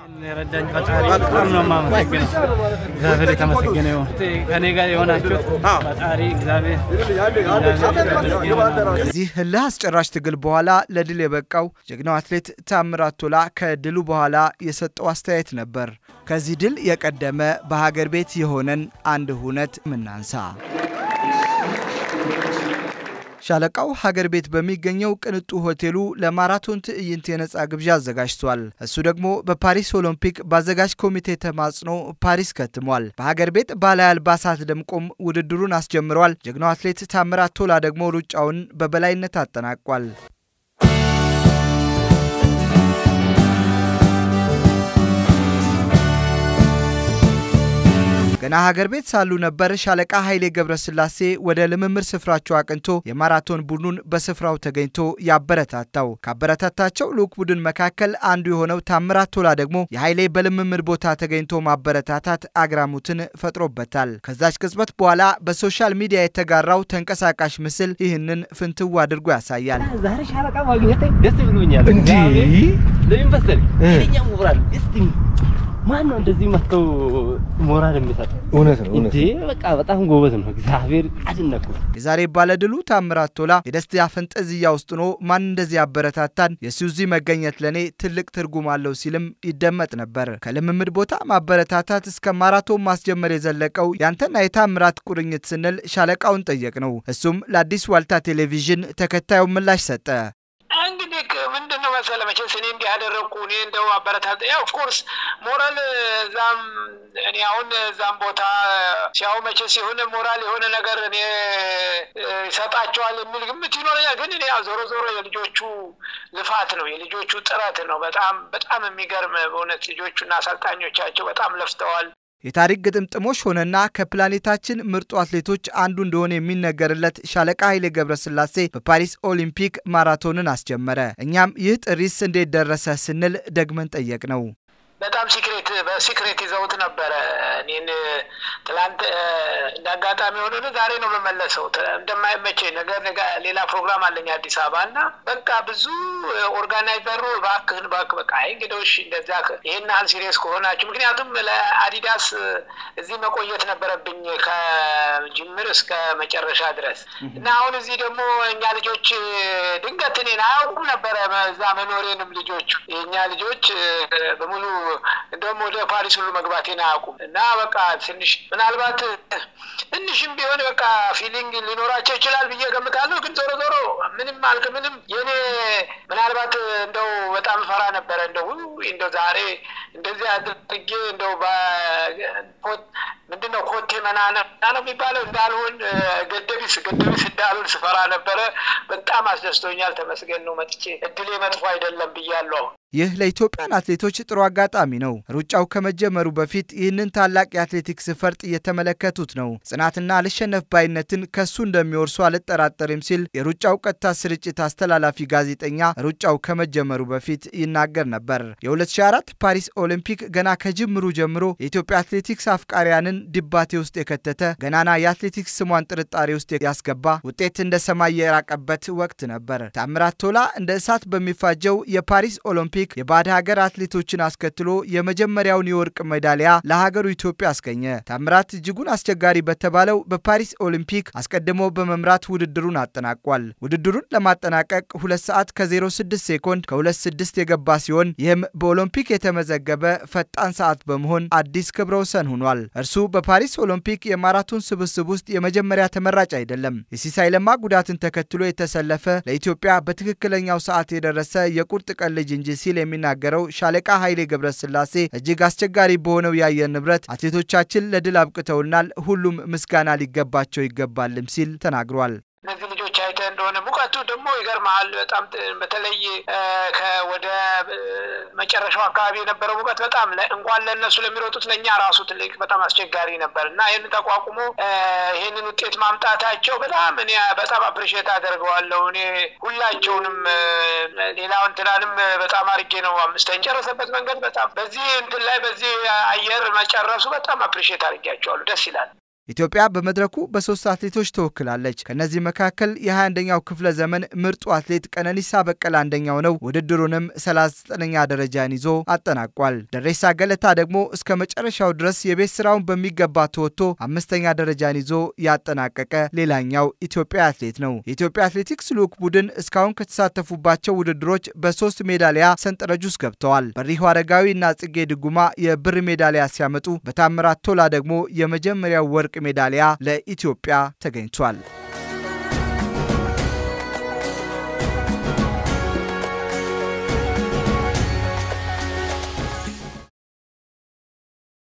የረዳኝ ፈጣሪ በጣም ነው የማመሰግነው። እግዚአብሔር የተመሰገነ ይሁን። ከኔ ጋር የሆናችሁት ፈጣሪ እግዚአብሔር ከዚህ እልህ አስጨራሽ ትግል በኋላ ለድል የበቃው ጀግናው አትሌት ታምራት ቶላ ከድሉ በኋላ የሰጠው አስተያየት ነበር። ከዚህ ድል የቀደመ በሀገር ቤት የሆነን አንድ ሁነት ምናንሳ። ሻለቃው ሀገር ቤት በሚገኘው ቅንጡ ሆቴሉ ለማራቶን ትዕይንት የነፃ ግብዣ አዘጋጅቷል። እሱ ደግሞ በፓሪስ ኦሎምፒክ በአዘጋጅ ኮሚቴ ተማጽኖ ፓሪስ ከትሟል። በሀገር ቤት ባህላዊ አልባሳት ደምቆም ውድድሩን አስጀምሯል። ጀግናው አትሌት ታምራት ቶላ ደግሞ ሩጫውን በበላይነት አጠናቋል። ገና ሀገር ቤት ሳሉ ነበር ሻለቃ ኃይሌ ገብረስላሴ ወደ ልምምድ ስፍራቸው አቅንቶ የማራቶን ቡድኑን በስፍራው ተገኝቶ ያበረታታው። ካበረታታቸው ልዑክ ቡድን መካከል አንዱ የሆነው ታምራት ቶላ ደግሞ የኃይሌ በልምምድ ቦታ ተገኝቶ ማበረታታት አግራሙትን ፈጥሮበታል። ከዛች ቅጽበት በኋላ በሶሻል ሚዲያ የተጋራው ተንቀሳቃሽ ምስል ይህንን ፍንትው አድርጎ ያሳያል። ዛሬ ሻለቃ ማግኘት ደስ ብሎኛል። እንዴ! ለምን መሰለኝ ኃይለኛ ሞራል እስቲ ማን ነው እንደዚህ መጥተው ሞራል የሚሰጥ? እውነት ነው እውነት እንዴ ነው። በቃ በጣም ጎበዝ ነው። እግዚአብሔር አድነኩ። የዛሬ ባለድሉ ታምራት ቶላ የደስታ ፈንጠዝያ ውስጥ ሆኖ ማን እንደዚህ ያበረታታን የሱ እዚህ መገኘት ለእኔ ትልቅ ትርጉም አለው ሲልም ይደመጥ ነበር። ከልምምድ ቦታ ማበረታታት እስከ ማራቶን ማስጀመር የዘለቀው ያንተና የታምራት ቁርኝት ስንል ሻለቃውን ጠየቅ ነው። እሱም ለአዲስ ዋልታ ቴሌቪዥን ተከታዩን ምላሽ ሰጠ። እንግዲህ ምንድን ነው መሰለህ መቼስ እኔ እንዲህ ያደረግኩ እኔ እንደው አበረታታ ያው ኦፍኮርስ ሞራል እዛም እኔ አሁን እዛም ቦታ ሲያው መቼስ የሆነ ሞራል የሆነ ነገር እኔ ይሰጣቸዋል የሚል ግምት ይኖረኛል። ግን እኔ ያው ዞሮ ዞሮ የልጆቹ ልፋት ነው የልጆቹ ጥረት ነው። በጣም በጣም የሚገርም በእውነት ልጆቹና አሰልጣኞቻቸው በጣም ለፍተዋል። የታሪክ ግጥምጥሞሽ ሆነና ከፕላኔታችን ምርጡ አትሌቶች አንዱ እንደሆነ የሚነገርለት ሻለቃ ኃይሌ ገብረስላሴ በፓሪስ ኦሊምፒክ ማራቶንን አስጀመረ። እኛም ይህ ጥሪስ እንዴት ደረሰ ስንል ደግመን ጠየቅ ነው። በጣም ሲክሬት በሲክሬት ይዘውት ነበረ። እኔን ትላንት እንደ አጋጣሚ ሆኖ ዛሬ ነው የምመለሰው እንደማይመቸኝ ነገር ሌላ ፕሮግራም አለኝ አዲስ አበባ እና በቃ ብዙ ኦርጋናይዘሩ እባክህን እባክህ በቃ አይ እንግዲህ እሺ እንደዚያ ይህን ያህል ሲሪየስ ከሆናችሁ ምክንያቱም ለአዲዳስ እዚህ መቆየት ነበረብኝ ከጅምር እስከ መጨረሻ ድረስ እና አሁን እዚህ ደግሞ እኛ ልጆች ድንገት እኔን አያውቁም ነበረ እዛ መኖሬንም ልጆቹ የእኛ ልጆች በሙሉ እንደውም ወደ ፓሪስ ሁሉ መግባቴን አያውቁም እና በቃ ትንሽ ምናልባት ትንሽም ቢሆን በቃ ፊሊንግ ሊኖራቸው ይችላል ብዬ ገምታለሁ። ግን ዞሮ ዞሮ ምንም አልክ ምንም የኔ ምናልባት እንደው በጣም ፈራ ነበረ እንደው እንደው ዛሬ እንደዚህ አድርጌ እንደው ምንድን ነው ኮቴ መናና ነው የሚባለው እንዳልሆን ገደቢስ ገደቢስ እንዳልሆን ስፈራ ነበረ። በጣም አስደስቶኛል። ተመስገን ነው መጥቼ እድሌ መጥፎ አይደለም ብያለሁ። ይህ ለኢትዮጵያን አትሌቶች ጥሩ አጋጣሚ ነው። ሩጫው ከመጀመሩ በፊት ይህንን ታላቅ የአትሌቲክስ ፈርጥ እየተመለከቱት ነው። ጽናትና አልሸነፍ ባይነትን ከሱ እንደሚወርሱ አልጠራጠርም ሲል የሩጫው ቀጥታ ስርጭት አስተላላፊ ጋዜጠኛ ሩጫው ከመጀመሩ በፊት ይናገር ነበር። የ2004 ፓሪስ ኦሊምፒክ ገና ከጅምሩ ጀምሮ የኢትዮጵያ አትሌቲክስ አፍቃሪያንን ድባቴ ውስጥ የከተተ ገናና የአትሌቲክስ ስሟን ጥርጣሬ ውስጥ ያስገባ ውጤት እንደ ሰማይ የራቀበት ወቅት ነበር። ታምራት ቶላ እንደ እሳት በሚፋጀው የፓሪስ ኦሎምፒክ የባዕድ ሀገር አትሌቶችን አስከትሎ የመጀመሪያውን የወርቅ ሜዳሊያ ለሀገሩ ኢትዮጵያ አስገኘ። ታምራት እጅጉን አስቸጋሪ በተባለው በፓሪስ ኦሊምፒክ አስቀድሞ በመምራት ውድድሩን አጠናቋል። ውድድሩን ለማጠናቀቅ 2 ሰዓት ከ06 ሴኮንድ ከ26 የገባ ሲሆን ይህም በኦሎምፒክ የተመዘገበ ፈጣን ሰዓት በመሆን አዲስ ክብረ ወሰን ሆኗል። እርሱ በፓሪስ ኦሎምፒክ የማራቶን ስብስብ ውስጥ የመጀመሪያ ተመራጭ አይደለም። የሲሳይ ለማ ጉዳትን ተከትሎ የተሰለፈ ለኢትዮጵያ በትክክለኛው ሰዓት የደረሰ የቁርጥ ቀን ልጅ እንጂ ሲል የሚናገረው ሻለቃ ኃይሌ ገብረስላሴ እጅግ አስቸጋሪ በሆነው የአየር ንብረት አትሌቶቻችን ለድል አብቅተውናል፣ ሁሉም ምስጋና ሊገባቸው ይገባልም ሲል ተናግሯል። እነዚህ ልጆች አይተህ እንደሆነ ሙቀቱ ደግሞ ይገርመሃል። በጣም በተለይ ወደ መጨረሻው አካባቢ የነበረው ሙቀት በጣም እንኳን ለእነሱ ለሚሮጡት ለእኛ ራሱ ትልቅ በጣም አስቸጋሪ ነበር እና ይህን ተቋቁሞ ይህንን ውጤት ማምጣታቸው በጣም እኔ በጣም አፕሪሼት አደርገዋለሁ። እኔ ሁላቸውንም ሌላው እንትናንም በጣም አድርጌ ነው አምስተኛ ጨረሰበት መንገድ በጣም በዚህ እንትን ላይ በዚህ አየር መጨረሱ በጣም አፕሪሼት አድርጌያቸዋለሁ። ደስ ይላል። ኢትዮጵያ በመድረኩ በሶስት አትሌቶች ተወክላለች። ከእነዚህ መካከል የ21ኛው ክፍለ ዘመን ምርጡ አትሌት ቀነኒሳ በቀለ አንደኛው ነው። ውድድሩንም 39ኛ ደረጃን ይዞ አጠናቋል። ደሬሳ ገለታ ደግሞ እስከ መጨረሻው ድረስ የቤት ስራውን በሚገባ ተወጥቶ አምስተኛ ደረጃን ይዞ ያጠናቀቀ ሌላኛው ኢትዮጵያ አትሌት ነው። የኢትዮጵያ አትሌቲክስ ልዑክ ቡድን እስካሁን ከተሳተፉባቸው ውድድሮች በሶስት ሜዳሊያ ሰንጠረዥ ውስጥ ገብተዋል። በሪሁ አረጋዊ እና ጽጌ ድጉማ የብር ሜዳሊያ ሲያመጡ፣ በታምራት ቶላ ደግሞ የመጀመሪያው ወርቅ ሜዳሊያ ለኢትዮጵያ ተገኝቷል።